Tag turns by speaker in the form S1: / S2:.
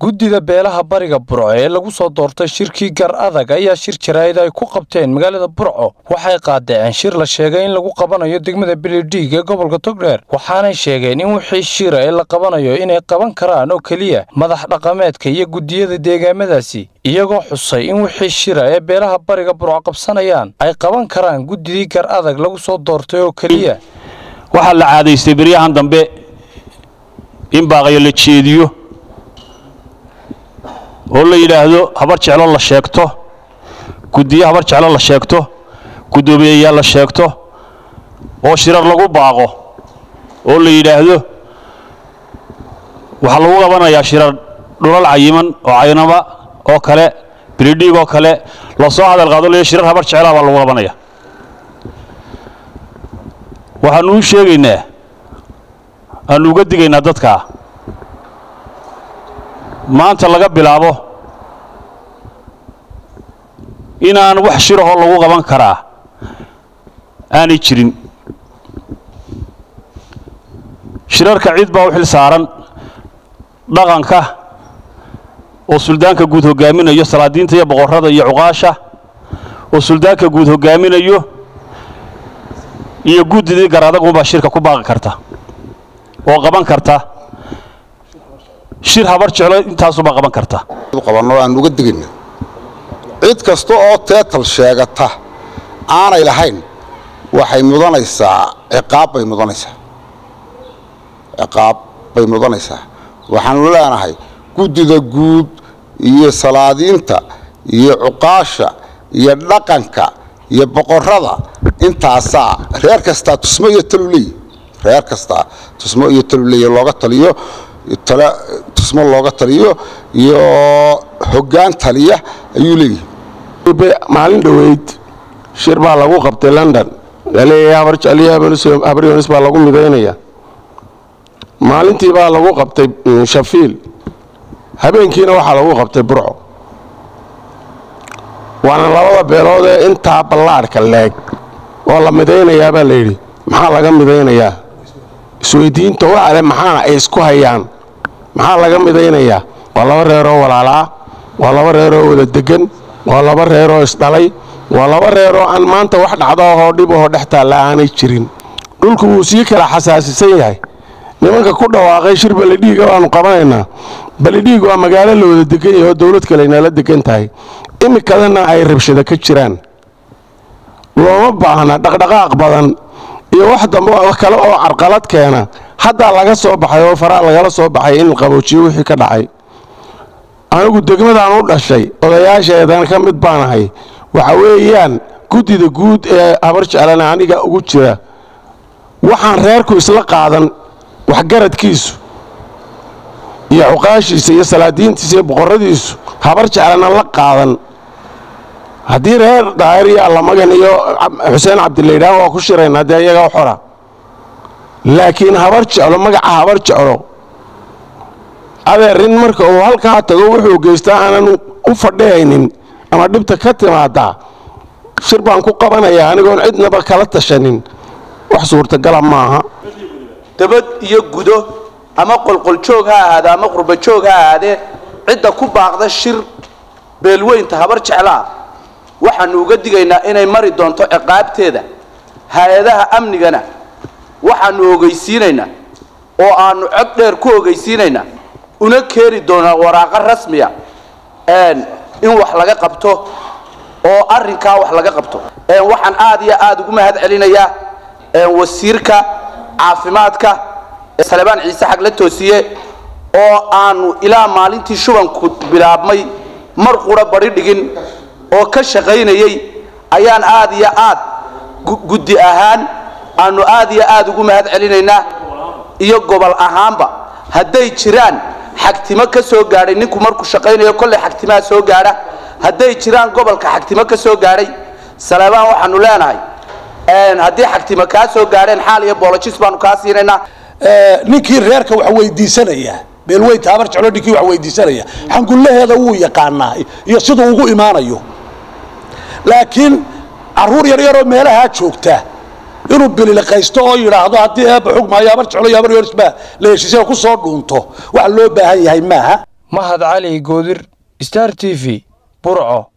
S1: guddida beelaha bariga burco ee lagu soo doortay shirkii gar adag ayaa shir jaraa'id ay ku qabteen magaalada burco waxay qaadaceen shir la sheegay in lagu qabanayo degmada bilidhiig ee gobolka togdheer waxaanay sheegeen in wixii shira ee la qabanayo inay qaban karaan oo keliya madax dhaqameedka iyo guddiyada deegaamadaasi iyagoo xusay in wixii shira ee beelaha bariga burco qabsanayaan ay qaban karaan guddidii gar adag lagu soo doortay oo keliya
S2: waxaa la caadaystay beryahan dambe in baaqayo la jeediyo oo la yidhaahdo habar jeclo la sheegto guddiyo habar jeclo la sheegto guddoomiyeyaal la sheegto oo shirar lagu baaqo oo la yidhaahdo waxaa lagu qabanayaa shirar dhulal cayiman oo caynama oo kale bilidhiig oo kale lasoo hadal qaado leeya shirar habar jeclaa baa lagu qabanaya waxaannu u sheegaynaa aannu uga digaynaa dadkaa maanta laga bilaabo inaan wax shirahoo lagu qaban karaa aanay jirin shirarka cid baa u xil saaran dhaqanka oo suldaanka guud hoggaaminayo salaadiinta iyo boqorrada iyo cuqaasha oo suldaanka guud hoggaaminayo iyo guddidii gar adagunbaa shirka ku baaqi karta oo qaban karta shir habar jeclo intaasubaa qaban karta
S3: qabanno aan uga digayna cid kasta oo teetal sheegata aanay lahayn waxay mudanaysaa ciqaab bay mudanaysaa ciqaab bay mudanaysaa waxaanu leenahay guddida guud iyo salaadiinta iyo cuqaasha iyo dhaqanka iyo boqorrada intaasaa reer kastaa tusmo iyo taluleey reer kastaa tusmo iyo taluleey looga taliyo tusmo looga taliyo iyo hoggaan taliya ayuu leeyahay
S4: maalin dhoweyd shir baa lagu qabtay london laleeyahay habar jecliyo habar yonis baa lagu midaynaya maalintii baa lagu qabtay shafiil habeenkiina waxaa lagu qabtay burco waana labada beelood ee intaa ballaadhka leeg oo la midaynayaa baa layidhi maxaa laga midaynayaa isweydiinta waxale maxaana ay isku hayaan maxaa laga midaynayaa waa laba reeroo walaalaa waa laba reeroo wada degan waa laba reeroo isdhalay waa laba reeroo aan maanta wax dhacdaahoo dhibahoo dhex taalla aanay jirin dhulku wuu sii kala xasaasisan yahay nimanka ku dhawaaqay shir balidhiiga baanu qabanaynaa balidhiig waa magaalo la wada degan yahay oo dowlad kaleynala degan tahay imikadana ay rabshado ka jiraan looma baahna dhaqdhaqaaq badan iyo wax dambe kale oo carqalad keena haddaa laga soo baxay oo faraa lagala soo baxay in qaboojiyo wixii ka dhacay anigu degmadaan u dhashay odayaasheedan ka mid baanahay waxa weeyaan guddida guud ee habar jeclana aniga ugu jira waxaan reerku isla qaadan waxgaradkiisu iyo cuqaashiisa iyo salaadiintiisa iyo boqorradiisu habar jeclana la qaadan haddii reer daahir iyo allamagan iyo xuseen cabdilaydhaan waa ku shiraynaa dee iyagaa xora laakiin habar jeclo magaca habar jeclo adeerin marka uu halkaa tago wuxuu geystaa aanan u fadhihaynin ama dhibta ka timaadaa shir baan ku qabanayaa anigoon cidnaba kala tashanin wax suurtagala maaha
S5: dabad iyo gudo ama qolqoljoog ha ahaade ama qurbajoog ha ahaadee cidda ku baaqda shir beelweynta habar jeclaa waxaanu uga digaynaa inay mari doonto ciqaabteeda hay-adaha amnigana waxaanu ogeysiinaynaa oo aanu cod dheer ku ogeysiinaynaa una keeni doonaa waraaqo rasmiya in wax laga qabto oo arrinkaa wax laga qabto waxaan aad iyo aad ugu mahad celinayaa wasiirka caafimaadka salebaan ciise xag la toosiye oo aanu ilaa maalintii shubanku bilaabmay mar qura bari dhigin oo ka shaqaynayay ayaan aad iyo aad guddi ahaan aanu aad iyo aad ugu mahad celinaynaa iyo gobol ahaanba hadday jiraan xagtimo ka soo gaadhay ninku markuu shaqaynayo kolley xagtimaha soo gaadha hadday jiraan gobolka xagtimo ka soo gaadhay salebaan waxaanu leenahay haddii xagtimo kaa soo gaadheen xaal iyo boolojis baanu kaa siinaynaa
S6: ninkii reerka wax weydiisanaya beelweynta habar jeclo ninkii wax weydiisanaya xangullaheeda wuu yaqaanaa iyo siduu ugu imaanayo laakiin caruur yaryaroo meelahaa joogta inuu bililiqaysto oo yidhaahdo haddii eebba xugmaayo habar jeclo iyo habar yoris baa la heshiisay ku soo dhuunto wax loo baahan yahay maaha
S1: mahad cali goodir star t v burco